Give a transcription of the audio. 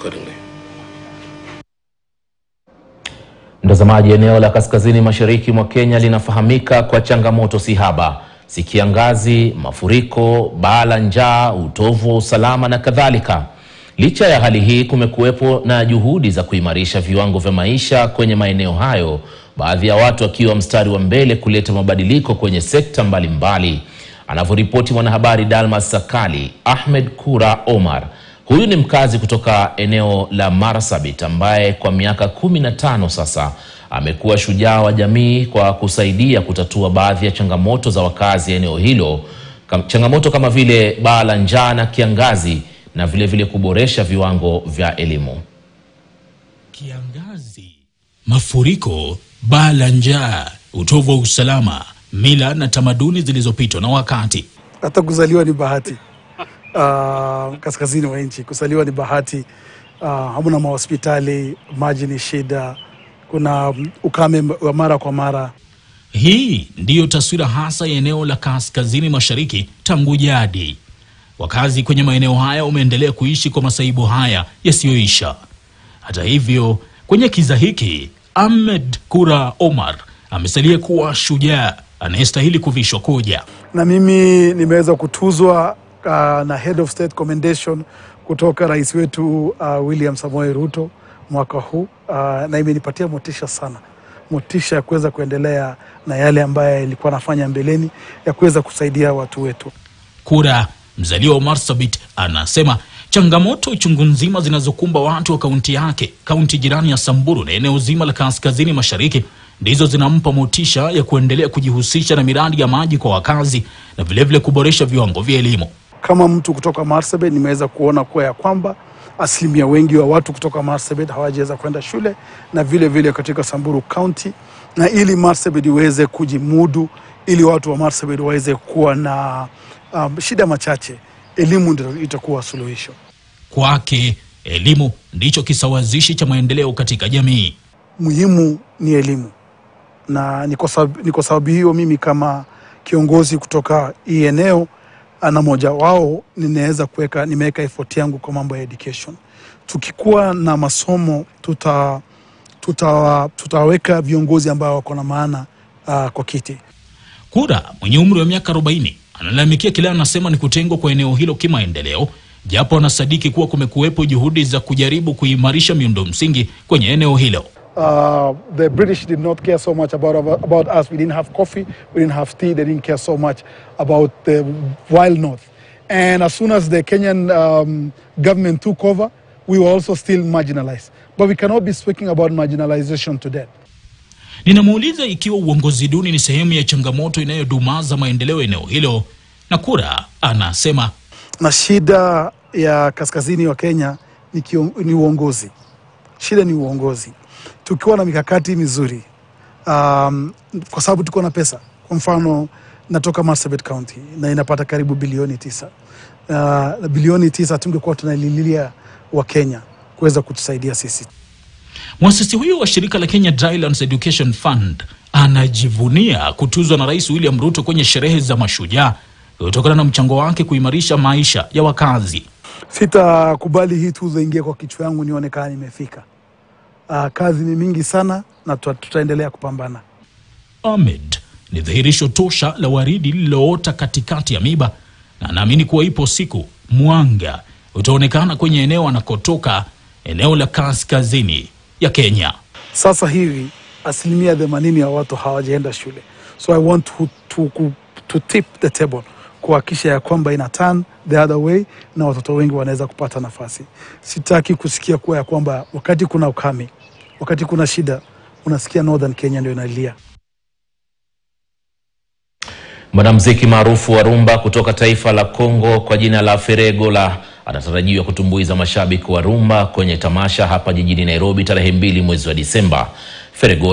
accordingly. Mtazamaji, eneo la kaskazini mashariki mwa Kenya linafahamika kwa changamoto sihaba, si kiangazi, mafuriko, baa la njaa, utovu wa usalama na kadhalika. Licha ya hali hii, kumekuwepo na juhudi za kuimarisha viwango vya maisha kwenye maeneo hayo, baadhi ya watu wakiwa mstari wa mbele kuleta mabadiliko kwenye sekta mbalimbali. Anavyoripoti mwanahabari Dalmas Sakali, Ahmed Kura Omar Huyu ni mkazi kutoka eneo la Marsabit ambaye kwa miaka kumi na tano sasa amekuwa shujaa wa jamii kwa kusaidia kutatua baadhi ya changamoto za wakazi eneo hilo, kam, changamoto kama vile baa la njaa na kiangazi na vile vile kuboresha viwango vya elimu. Kiangazi, mafuriko, baa la njaa, utovu wa usalama, mila na tamaduni zilizopitwa na wakati. Hata kuzaliwa ni bahati. Uh, kaskazini wa nchi kuzaliwa ni bahati. Uh, hamna mahospitali, maji ni shida, kuna ukame wa mara kwa mara. Hii ndiyo taswira hasa ya eneo la kaskazini mashariki tangu jadi. Wakazi kwenye maeneo haya wameendelea kuishi kwa masaibu haya yasiyoisha. Hata hivyo, kwenye kiza hiki, Ahmed Kura Omar amesalia kuwa shujaa anayestahili kuvishwa kuja. Na mimi nimeweza kutuzwa uh, na Head of State Commendation kutoka rais wetu uh, William Samoei Ruto mwaka huu uh, na imenipatia motisha sana, motisha ya kuweza kuendelea na yale ambayo ilikuwa nafanya mbeleni ya kuweza kusaidia watu wetu. Kura mzaliwa wa Marsabit anasema changamoto chungu nzima zinazokumba watu wa kaunti yake, kaunti jirani ya Samburu na eneo zima la kaskazini mashariki ndizo zinampa motisha ya kuendelea kujihusisha na miradi ya maji kwa wakazi na vilevile vile kuboresha viwango vya elimu. Kama mtu kutoka Marsabit nimeweza kuona kuwa ya kwamba asilimia wengi wa watu kutoka Marsabit hawajaweza kwenda shule na vile vile katika Samburu County, na ili Marsabit iweze kujimudu, ili watu wa Marsabit waweze kuwa na um, shida machache, elimu ndio itakuwa suluhisho. Kwake elimu ndicho kisawazishi cha maendeleo katika jamii. Muhimu ni elimu, na ni kwa sababu, ni kwa sababu hiyo mimi kama kiongozi kutoka hii eneo na moja wao ninaweza kuweka nimeweka effort yangu kwa mambo ya education. Tukikuwa na masomo tuta, tuta, tutaweka viongozi ambao wako na maana uh, kwa kiti. Kura mwenye umri wa miaka 40 analalamikia kile anasema ni kutengwa kwa eneo hilo kimaendeleo, japo anasadiki kuwa kumekuwepo juhudi za kujaribu kuimarisha miundo msingi kwenye eneo hilo. Uh, the British did not care so much about, about us. We didn't have coffee, we didn't have tea. They didn't care so much about the wild north. And as soon as the Kenyan um, government took over, we were also still marginalized. But we cannot be speaking about marginalization today. Ninamuuliza ikiwa uongozi duni ni sehemu ya changamoto inayodumaza maendeleo eneo hilo, na Kura anasema Na shida ya kaskazini wa Kenya ni, kion, ni uongozi. Shida ni uongozi. Tukiwa na mikakati mizuri um, kwa sababu tuko na pesa. Kwa mfano natoka Marsabit County na inapata karibu bilioni tisa. Uh, bilioni tisa tungekuwa tunalililia wa Kenya kuweza kutusaidia sisi. Mwasisi huyo wa shirika la Kenya Drylands Education Fund anajivunia kutuzwa na Rais William Ruto kwenye sherehe za mashujaa kutokana na mchango wake kuimarisha maisha ya wakazi. Sitakubali hii tuzo ingie kwa kichwa yangu nione kama nimefika. Uh, kazi ni mingi sana na tuta, tutaendelea kupambana. Ahmed ni dhihirisho tosha la waridi lililoota katikati ya miba, na anaamini kuwa ipo siku mwanga utaonekana kwenye eneo anakotoka, eneo la kaskazini ya Kenya. Sasa hivi asilimia themanini ya watu hawajaenda shule, so I want to, to, to, to tip the table kuhakikisha ya kwamba ina turn the other way na watoto wengi wanaweza kupata nafasi. Sitaki kusikia kuwa ya kwamba wakati kuna ukame, wakati kuna shida, unasikia Northern Kenya ndio inalia. Mwanamuziki maarufu wa rumba kutoka taifa la Kongo kwa jina la Feregola anatarajiwa kutumbuiza mashabiki wa rumba kwenye tamasha hapa jijini Nairobi tarehe mbili mwezi wa Disemba. Feregola